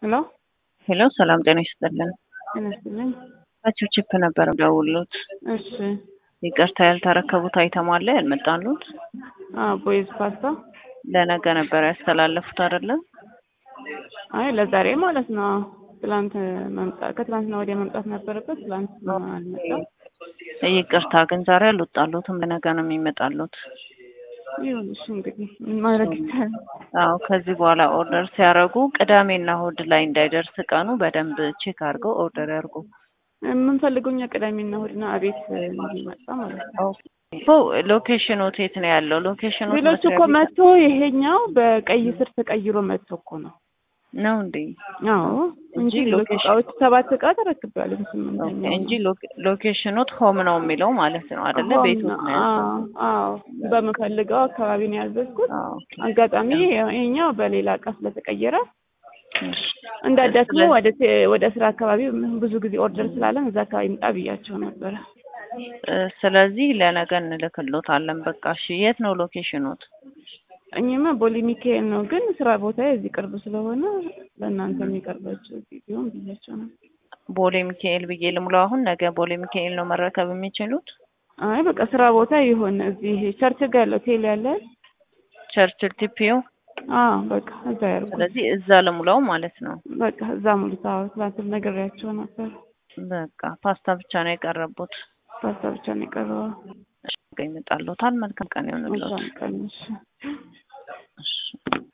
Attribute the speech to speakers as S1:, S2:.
S1: ሄሎ
S2: ሄሎ ሰላም ጤና ይስጥልን።
S1: ጤና ይስጥልኝ።
S2: ታችሁ ቺፕ ነበር ደውሉት።
S1: እሺ
S2: ይቅርታ ያልተረከቡት አይተም አለ ያልመጣሉት
S1: አዎ ቦይዝ ፓስታ
S2: ለነገ ነበር ያስተላለፉት አይደለ?
S1: አይ ለዛሬ ማለት ነው። ትላንት መምጣት ከትላንትና ወዲያ መምጣት ነበረበት። ትላንት አልመጣም።
S2: ይቅርታ ግን ዛሬ አልወጣሉትም። ለነገ ነው የሚመጣሉት።
S1: ይሁን እሺ እንግዲህ ምን ማድረግ ይቻላል?
S2: አዎ ከዚህ በኋላ ኦርደር ሲያደርጉ ቅዳሜና እሑድ ላይ እንዳይደርስ ቀኑ በደንብ ቼክ አድርገው ኦርደር ያድርጉ።
S1: የምንፈልገው እኛ ቅዳሜና እሑድና አቤት እንዲመጣ ማለት ነው።
S2: ሎኬሽኑ የት ነው ያለው? ሎኬሽኑ
S1: ሌሎች እኮ መጥቶ ይሄኛው በቀይ ስር ተቀይሮ መጥቶ እኮ ነው
S2: ነው እንዴ?
S1: አዎ እንጂ ሌሎች እቃዎች ሰባት እቃ ተረክቤያለሁ። በስምንተኛው
S2: እንጂ ሎኬሽኑት ሆም ነው የሚለው ማለት ነው አይደለ? ቤቱ ነው ያለው።
S1: አዎ በምፈልገው አካባቢ ነው ያዘዝኩት።
S2: አዎ
S1: አጋጣሚ ይሄኛው በሌላ እቃ ስለተቀየረ እንዳዳክሙ ወደ ወደ ስራ አካባቢ ብዙ ጊዜ ኦርደር ስላለን እዛ አካባቢ ምጣ ብያቸው ነበረ።
S2: ስለዚህ ለነገ እንልክሎታለን። በቃ እሺ። የት ነው ሎኬሽኑት?
S1: እኛማ ቦሌ ሚካኤል ነው፣ ግን ስራ ቦታ እዚህ ቅርብ ስለሆነ ለእናንተ የሚቀርባቸው ቢሆን ብያቸው ነው።
S2: ቦሌ ሚካኤል ብዬ ልሙላው። አሁን ነገ ቦሌ ሚካኤል ነው መረከብ የሚችሉት።
S1: አይ በቃ ስራ ቦታ ይሆን እዚህ ቸርች ጋር ያለው ቴል ያለ
S2: ቸርችል ቲፒዩ።
S1: አዎ በቃ እዛ ያርጉ።
S2: ስለዚህ እዛ ልሙላው ማለት ነው።
S1: በቃ እዛ ሙሉታ ትላንት ነግሬያቸው ነበር።
S2: በቃ ፓስታ ብቻ ነው የቀረቡት።
S1: ፓስታ ብቻ ነው የቀረበው።
S2: ይመጣሉታል። መልካም ቀን ይሆንልዎት።
S1: መልካም ቀን እሺ።
S2: እሺ